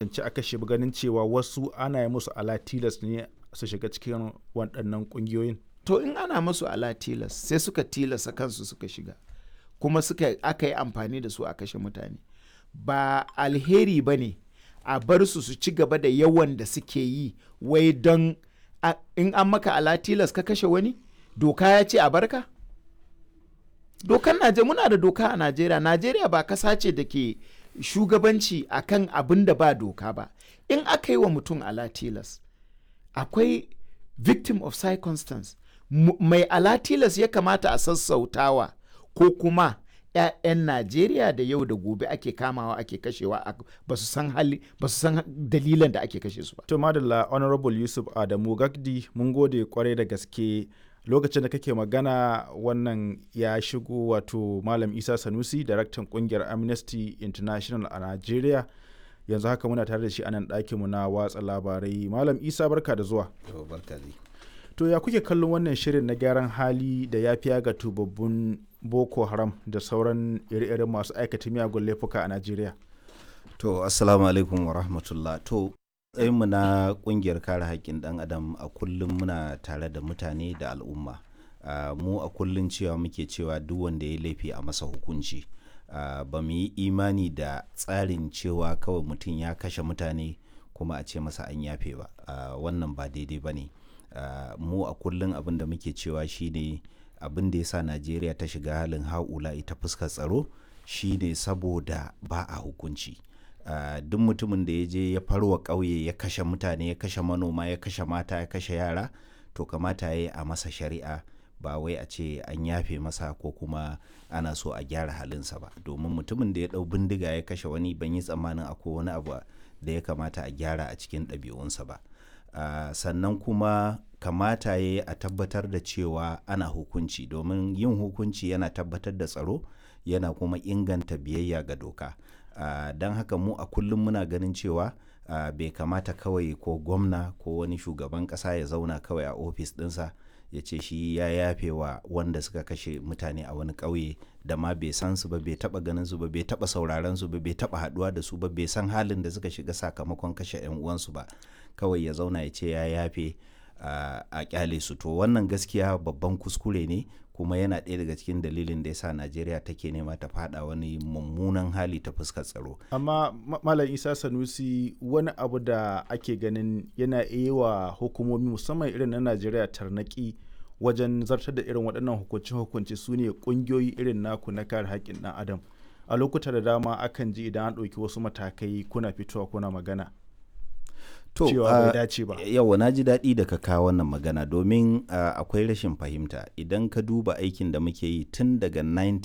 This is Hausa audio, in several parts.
cancanci a kashe ganin cewa wasu ana yi musu ala tilas ne su shiga cikin waɗannan ƙungiyoyin to in ana musu ala tilas sai suka tilasa kansu suka shiga kuma suka aka yi amfani da su a kashe mutane ba alheri ba ne a bar su su ci gaba da yawan da suke yi wai don in an maka ala tilas ka kashe wani doka ya ce a barka dokan najeriya muna da doka a najeriya najeriya ba kasa ce da ke shugabanci akan abin da ba doka ba in aka yi wa mutum ala tilas akwai victim of circumstance mai ala tilas ya kamata a sassautawa ko kuma 'ya'yan najeriya da yau da gobe ake kamawa ake kashewa ba su san hali ba su san dalilan da ake kashe su ba to madalla honorable yusuf adamu gagdi mun gode kwarai da gaske lokacin da kake magana wannan ya shigo wato malam isa sanusi daraktan kungiyar amnesty international a nigeria yanzu haka muna tare da shi a nan ɗakinmu na watsa labarai malam isa barka da zuwa to ya kuke kallon wannan shirin na gyaran hali da ya fiya ga tubabbun boko haram da sauran ire-iren masu aikata miyagun laifuka a najeriya to assalamu alaikum wa rahmatullah to mu na kungiyar kare haƙƙin ɗan adam a kullum muna tare da mutane da al'umma uh, mu a kullum cewa muke cewa duk wanda ya laifi a masa hukunci uh, ba mu yi imani da tsarin cewa kawai mutum ya kashe mutane kuma a ce masa an yafe ba uh, wannan ba daidai ba ne mu a kullum abin da muke cewa shine abin da ya sa najeriya ta shiga halin haula ita fuskar tsaro shine saboda ba a hukunci Uh, duk mutumin da ya je ya farwa ƙauye ya kashe mutane ya kashe manoma ya kashe mata ya kashe yara to kamata ya yi a masa shari'a ba wai a ce an yafe masa ko kuma ana so a gyara halinsa ba domin mutumin da ya ɗau bindiga ya kashe wani ban yi tsammanin akwai wani abu da ya kamata a gyara a cikin ɗabi'unsa ba uh, sannan kuma kamata ya yi a tabbatar da cewa ana hukunci domin yin hukunci yana tabbatar da tsaro yana kuma inganta biyayya ga doka Uh, don haka mu a kullum muna ganin cewa uh, bai kamata kawai ko gwamna ko wani shugaban kasa ya zauna kawai a ofis dinsa ya ce shi ya yafe wa wanda suka kashe mutane a wani ƙauye da ma bai san su ba bai taba ganin su ba bai taba sauraron su ba bai taba haduwa da su ba bai san halin da suka shiga sakamakon kashe yan uwansu ba kawai ya zauna ya ce ya yafe uh, a kyale su to wannan gaskiya babban kuskure ne kuma yana ɗaya daga cikin dalilin da ya sa najeriya take nema ta fada wani mummunan hali ta fuskar tsaro amma malam isa sanusi wani abu da ake ganin yana iya wa hukumomi musamman irin na najeriya tarnaki wajen zartar da irin waɗannan hukunce-hukunce su ne ƙungiyoyi irin naku na kare haƙƙin ɗan adam a lokuta da dama akan ji idan an ɗauki wasu matakai kuna fitowa kuna magana to cewa bai dace ba yawa na ji daɗi da ka kawo wannan magana domin uh, akwai rashin fahimta idan ka duba aikin da muke yi tun daga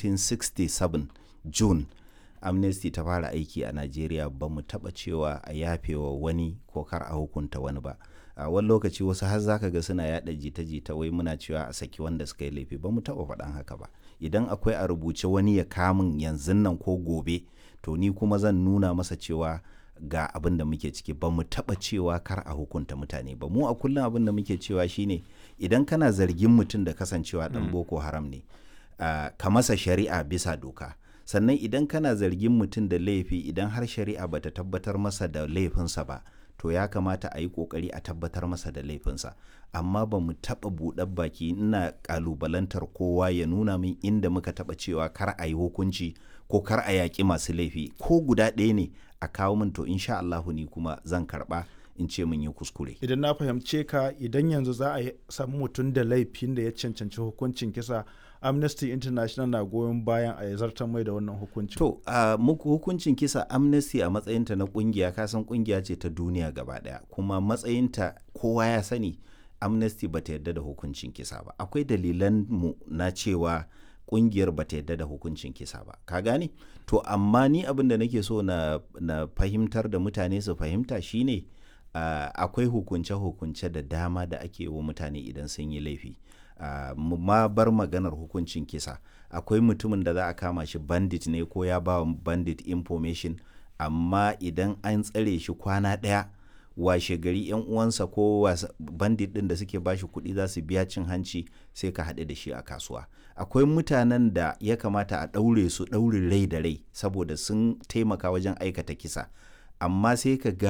1967 june amnesty ta fara aiki a najeriya ba mu taɓa cewa a yafewa wani ko kar a hukunta wani ba a uh, wani lokaci wasu har zaka ga suna yada jita-jita wai muna cewa a saki wanda suka yi laifi ba mu taɓa faɗan haka ba idan akwai a rubuce wani ya kamun yanzu nan ko gobe to ni kuma zan nuna masa cewa ga abin da muke ciki ba mu taba cewa kar a hukunta mutane ba mu a kullum abin da muke cewa shine idan kana zargin mutum da kasancewa dan boko haram ne uh, ka masa shari'a bisa doka sannan idan kana zargin mutum da laifi idan har shari'a bata tabbatar masa da laifinsa ba to ya kamata a yi kokari a tabbatar masa da laifinsa amma ba mu taɓa buɗar baki ina ƙalubalantar kowa ya nuna min inda muka taɓa cewa kar a yi hukunci ko kar a yaƙi masu laifi ko guda ɗaya ne a kawo min to insha Allahu ni kuma zan karɓa in ce mun yi kuskure. Idan na fahimce ka idan yanzu za a samu mutum da laifin da ya cancanci hukuncin kisa Amnesty International na goyon bayan a zartar mai da wannan hukuncin. To, uh, muku hukuncin kisa Amnesty a matsayinta na kungiya kasan kungiya ce ta duniya gaba daya kuma matsayinta kowa ya sani Amnesty bata yarda da hukuncin kisa ba. Akwai dalilan mu na cewa kungiyar bata yarda da hukuncin kisa ba. Ka gane? To, amma ni abin da nake so na, na fahimtar da mutane su fahimta shine uh, akwai hukunce-hukunce da dama da ake wa mutane idan sun yi laifi. Uh, ma bar maganar hukuncin kisa akwai mutumin da za a kama shi bandit ne ko ya ba bandit information amma idan an tsare shi kwana ɗaya washe gari yan uwansa ko bandit ɗin da suke bashi kuɗi za su biya cin hanci sai ka haɗe da shi a kasuwa akwai mutanen da ya kamata a ɗaure su ɗaurin rai da rai saboda sun taimaka wajen aikata kisa amma sai ka ga